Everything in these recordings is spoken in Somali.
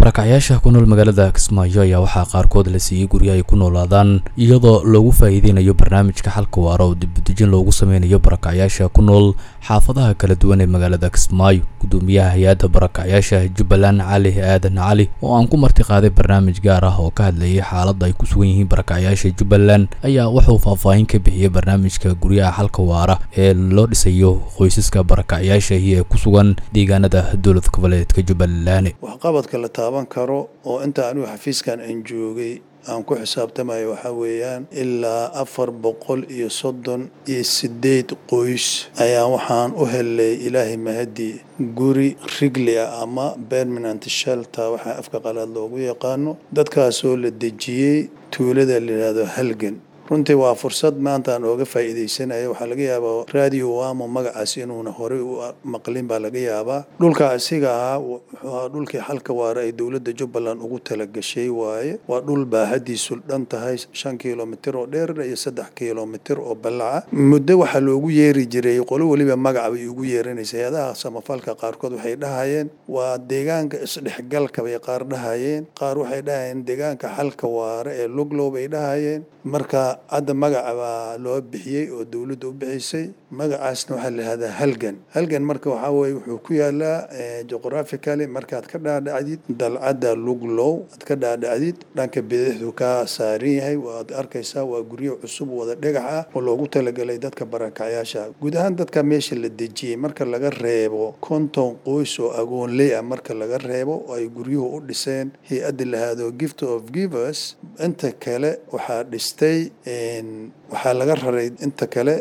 barakacyaasha ku nool magaalada kismaayo ayaa waxaa qaarkood la siiyey guryo ay ku noolaadaan iyadoo loogu faa'iideynayo barnaamijka xalka waara oo dibudejin loogu sameynayo barakacyaasha ku nool xaafadaha kala duwan ee magaalada kismaayo gudoomiyaha hay-adda barakacyaasha jubbaland cali aadan cali oo aan ku marti qaaday barnaamij gaar ah oo ka hadlayay xaaladda ay ku sugan yihiin barakacyaasha jubbaland ayaa wuxuu faahfaahin ka bixiyey barnaamijka guryaha xalka waara ee loo dhisayo qoysaska barakacyaasha iyo ee ku sugan deegaanada dowlad goboleedka jubbaland waxqabadka la taaban karo oo inta anigu xafiiskan aan joogay aan ku xisaabtamayo waxaa weeyaan ilaa afar boqol iyo soddon iyo sideed qoys ayaa waxaan u helay ilaahay mahadii guri rigli ah ama permanent shelter waxaa afka qalaad loogu yaqaano dadkaasoo la dejiyey tuulada la yidhaahdo halgan runtii waa fursad maanta aan ooga faa'iidaysanaya waxaa laga yaabaa radio wamo magacaas inuuna horey u maqlin baa laga yaabaa dhulka asiga ahaa wuxuu ahaa dhulkii xalka waara ay dowladda jubbaland ugu talagashay waaye waa dhul baahadiisu dhan tahay shan kilomitir oo dheer iyo saddex kilomitir oo ballaca muddo waxaa loogu yeeri jiray qolo weliba magaca bay ugu yeeranaysa hay-adaha samafalka qaarkood waxay dhahayeen waa deegaanka isdhexgalka bay qaar dhahayeen qaar waxay dhahayeen deegaanka xalka waara ee luglow bay dhahayeen marka hadda magaca baa loo bixiyey oo dowladda u bixisay magacaasna waxaa la yihahdaa halgan halgan marka waxaa weye wuxuu ku yaalaa geographically markaad ka dhaadhacdid dalcadda luglow aad ka dhaadhacdid dhanka bidixdu ka saaran yahay waad arkaysaa waa guryo cusub wada dhagax ah oo loogu talagalay dadka barakacyaasha guud ahaan dadka meesha la dejiyey marka laga reebo konton qoys oo agoonley ah marka laga reebo oo ay guryuhu u dhiseen hay-adda lahaado gift of givers inta kale waxaa dhistay waxaa laga raray inta kale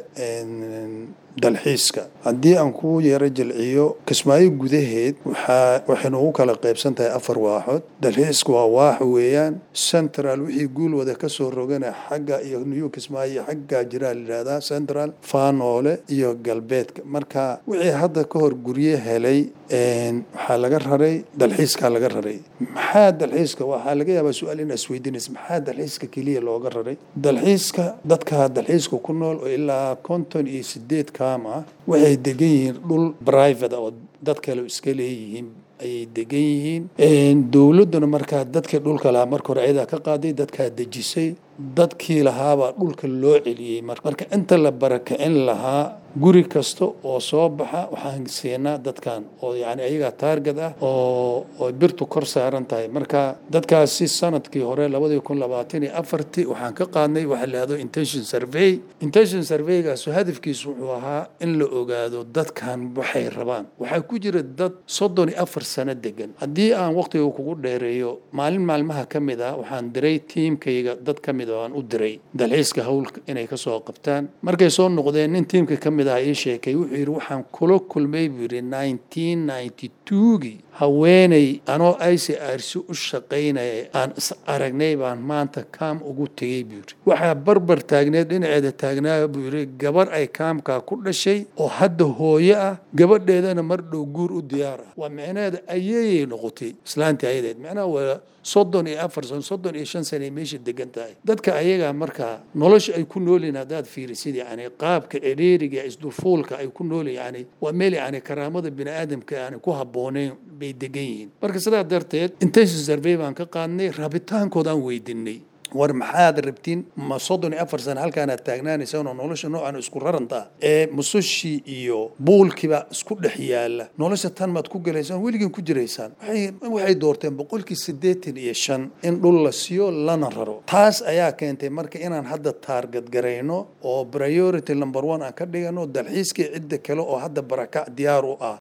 dalxiiska haddii aan ku yaro jilciyo kismaayo gudaheed waxaa waxaynu ugu kala qaybsan tahay afar waaxood dalxiiska waa waax weeyaan central wixii guul wada kasoo rogana xagga iyo new kismaayo xaggaa jiraa layidhahdaa central faanoole iyo galbeedka marka wixii hadda ka hor guryo helay waxaa laga raray dalxiiskaa laga raray maxaa dalxiiska waxaa laga yaabaa su-aal inaa isweydiinaysa maxaa dalxiiska keliya looga raray dalxiiska dadka dalxiiska ku nool oo ilaa konton iyo sideed kaam ah waxay degan yihiin dhul private oo dad kale iska leeyihiin ayay degan yihiin dowladduna markaa dadkii dhulka lahaa marka hore ayadaa ka qaaday dadkaa dejisay dadkii lahaabaa dhulka loo celiyey marka inta la barakicin lahaa guri kasta oo soo baxa waxaan siinaa dadkan oo yani ayagaa taarget ah oo oo birtu kor saaran tahay marka dadkaasi sanadkii hore labadii kun labaatan iyo afartii waxaan ka qaadnay waxa la yihahdo intention survey intention surveygaas hadafkiisu wuxuu ahaa in la ogaado dadkan waxay rabaan waxaa ku jira dad soddon iyo afar sano degan haddii aan waqtiga kugu dheereeyo maalin maalmaha ka mid ah waxaan diray tiimkayga dad ka mid aan u diray dalxiiska howlka inay kasoo qabtaan markay soo noqdeen nin tiimka ka mid ah ii sheekay wuxuu yidhi waxaan kula kulmay buu yidhi nineteen ninety twogii haweeney anoo i c r c u shaqaynaya aan is aragnay baan maanta kaam ugu tegey buu yidhi waxaa barbar taagneed dhinaceeda taagnaa buu yidhi gabar ay kaamkaa ku dhashay oo hadda hooyo ah gabadheedana mar dhow guur u diyaar ah waa micnaheeda ayayay noqotay islaantii ayadeed macnaha waa soddon iyo afar sano soddon iyo shan sana ay meesha degan tahay dadka ayagaa markaa nolosha ay ku noolyihin haddaad fiirisid yani qaabka cedheeriga isdulfuulka ay ku noolyihin yani waa meel yani karaamada bini aadamka yani ku habbooneyn bay degan yihiin marka sidaa darteed intention survey baan ka qaadnay rabitaankood aan weydinay war maxaad rabtiin ma soddon iyo afar sana halkaanaad taagnaanaysaan oo nolosha noocan isku rarantaa ee musushii iyo buulkiiba isku dhex yaala nolosha tan maad ku gelaysaan weligiin ku jiraysaan waxay doorteen boqolkii siddeetan iyo shan in dhul la siiyo lana raro taas ayaa keentay marka inaan hadda taarget garayno oo priority number one aan ka dhigano dalxiiskii cidda kale oo hadda barakac diyaar u ah